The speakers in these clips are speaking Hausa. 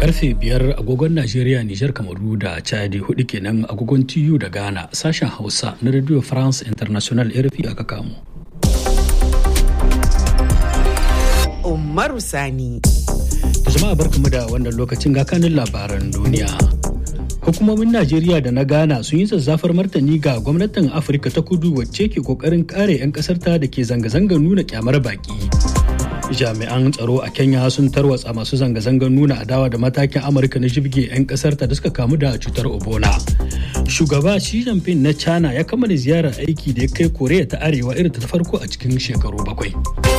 karfe biyar agogon Najeriya, Nijar, Kamaru da Chadi hudu kenan agogon TU da Ghana sashen Hausa na Radio France International RFI aka kamo. Umaru Sani. Jama'a barkamu da wannan lokacin ga kanin labaran duniya. Hukumomin Najeriya da na Ghana sun yi zazzafar martani ga gwamnatin Afirka ta kudu wacce ke kokarin kare 'yan kasarta da ke zanga-zangar nuna kyamar baki. jami'an tsaro a kenya sun tarwatsa masu zanga-zangar nuna adawa da matakin amurka na jibge 'yan kasar ta da suka kamu da cutar ebola shugaba xi jinping na china ya kammala ziyarar aiki da ya kai koreya ta arewa irin ta farko a cikin shekaru bakwai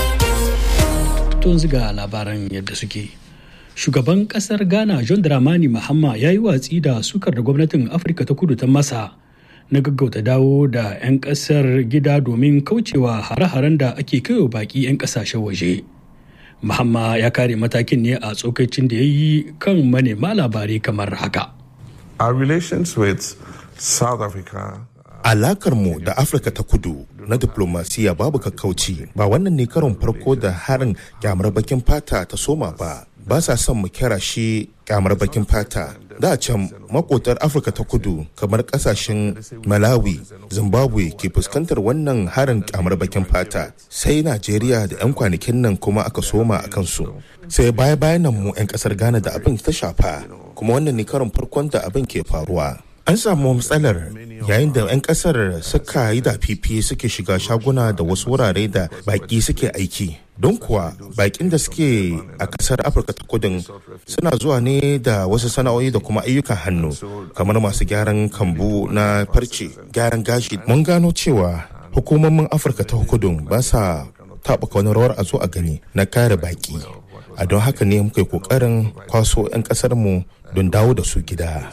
tun ga labaran yadda suke shugaban kasar ghana john dramani mahama ya yi watsi da sukar da gwamnatin afirka ta kudu ta masa na gaggauta dawo da 'yan kasar gida domin kaucewa hare-haren da ake kaiwa baki 'yan kasashen waje. Muhamma ya kare matakin ne a tsokacin da ya yi kan manema labarai kamar haka. Our relations with South Africa Alakarmu da Afirka ta kudu na diplomasiya babu kakkauci ba wannan ne karon farko da harin kyamar bakin fata ta soma ba. Ba sa son mu kira shi kyamar bakin fata. Da can makotar Afirka ta kudu kamar kasashen Malawi, Zimbabwe ke fuskantar wannan harin kyamar bakin fata. Sai Najeriya da 'yan kwanakin nan kuma aka soma a kansu. Sai baya bayan nan mu 'yan kasar Ghana da abin ta shafa. Kuma wannan ne karon farkon da abin ke faruwa. An samu matsalar yayin da 'yan kasar suka yi da fifi suke shiga shaguna da wasu wurare da baki suke aiki. Don kuwa bakin da suke a kasar Afirka ta kudin suna zuwa ne da wasu sana'o'i da kuma ayyukan hannu kamar masu gyaran kambu na farce, gyaran gashi. Mun gano cewa hukumomin Afirka ta kudin ba sa taɓuka wani rawar a zo a gani na kare baki. A don haka ne muka yi ƙoƙarin kwaso 'yan ƙasarmu don dawo da su gida.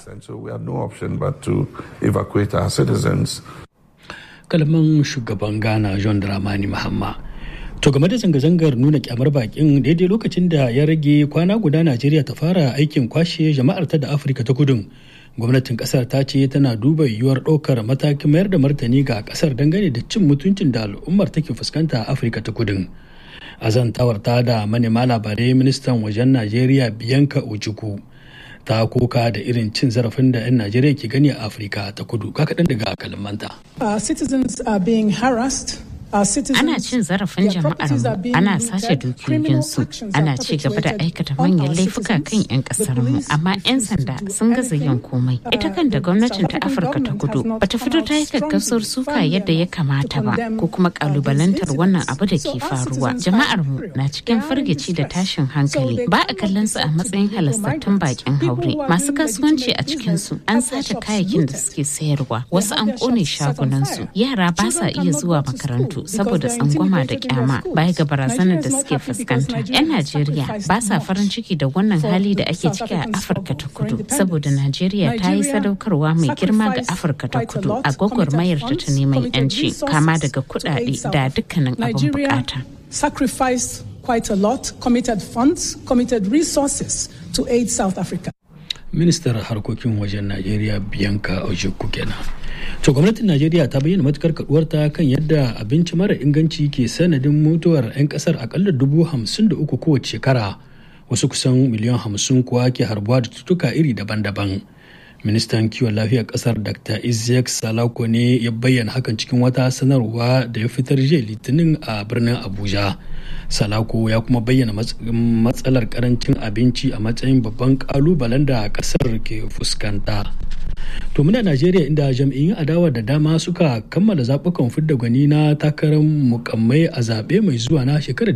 Kalman shugaban Ghana John Dramani Mahamma. To game da zanga-zangar nuna kyamar bakin daidai lokacin da ya rage kwana guda Najeriya ta fara aikin kwashe jama'ar ta da Afirka ta kudun. Gwamnatin kasar ta ce tana duba yiwuwar ɗaukar matakin mayar da martani ga kasar dangane da cin mutuncin da al'ummar take fuskanta a Afirka ta kudun. A zantawar ta da manema labarai ministan wajen Najeriya Biyanka Ojukwu. ta koka da irin cin zarafin da 'yan Najeriya ke gani a Afirka ta kudu kaɗan daga kalamanta. citizens are being harassed Ana cin zarafin jama'ar mu, ana sace dukiyoyinsu, ana ci gaba da aikata manyan laifuka kan 'yan kasar mu, amma 'yan sanda sun gaza yin komai. Ita kan da gwamnatin ta Afirka ta kudu bata fito ta yi gaggasar suka yadda ya kamata ba, ko kuma kalubalantar wannan abu da ke faruwa. Jama'ar mu na cikin firgici da tashin hankali, ba a kallon su a matsayin halastattun bakin haure. Masu kasuwanci a cikin su an sace kayayyakin da suke sayarwa, wasu an kone shagunansu, yara ba sa iya zuwa makarantu. saboda tsangwama da kyama baya ga barazanar da suke fuskanta. 'Yan Najeriya ba sa farin ciki da wannan hali da ake ciki a Afirka ta kudu saboda Najeriya ta yi sadaukarwa mai girma ga Afirka ta kudu a gwagwarmayar ta ta neman 'yanci kama daga kudade da dukkanin abin bukata. Sacrificed quite a lot, committed funds, committed resources to aid South Africa. Ministar harkokin wajen Najeriya Bianca Ojukwu kenan. to gwamnatin najeriya ta bayyana matukar kaduwarta kan yadda abinci mara inganci ke sanadin mutuwar 'yan kasar akalla dubu hamsin da uku kowace shekara wasu kusan miliyan hamsin kuwa ke harbuwa da cutuka iri daban-daban ministan kiwon lafiyar kasar dr isaac salako ne ya bayyana hakan cikin wata sanarwa da ya fitar jiya litinin a birnin abuja salako ya kuma bayyana matsalar karancin abinci a matsayin babban kalubalen da kasar ke fuskanta to muna najeriya inda jam'iyyun adawa da dama suka kammala zaɓukan fidda gwani na takarar mukammai a zaɓe mai zuwa na shekarar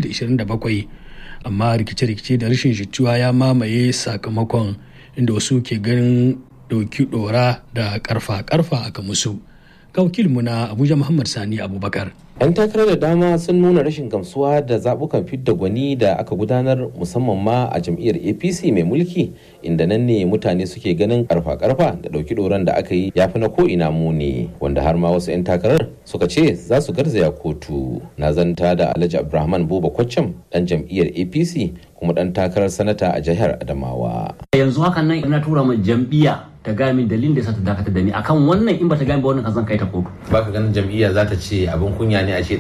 2027 amma rikice-rikice da rashin jituwa ya mamaye sakamakon inda wasu ke ganin ɗauki ɗora da ƙarfa-ƙarfa aka musu ga wakilinmu na abuja muhammad sani abubakar 'yan takarar da dama sun nuna rashin gamsuwa da zabukan fidda gwani da aka gudanar musamman ma a jam'iyyar apc mai mulki inda nan ne mutane suke ganin karfa-karfa da dauki doron da aka yi ya fi na ko'ina muni wanda har ma wasu 'yan takarar suka ce za su garzaya kotu na zanta da alhaji abrahman buba kwaccam dan jam'iyyar apc kuma dan takarar sanata a jihar adamawa yanzu hakan nan ina tura ma jam'iyya ta gaya min dalilin da sa ta dakatar da ni akan wannan in ba ta gaya ba wannan kan zan kai ta kotu baka ganin jam'iyya za ta ce abin kunya ne a ce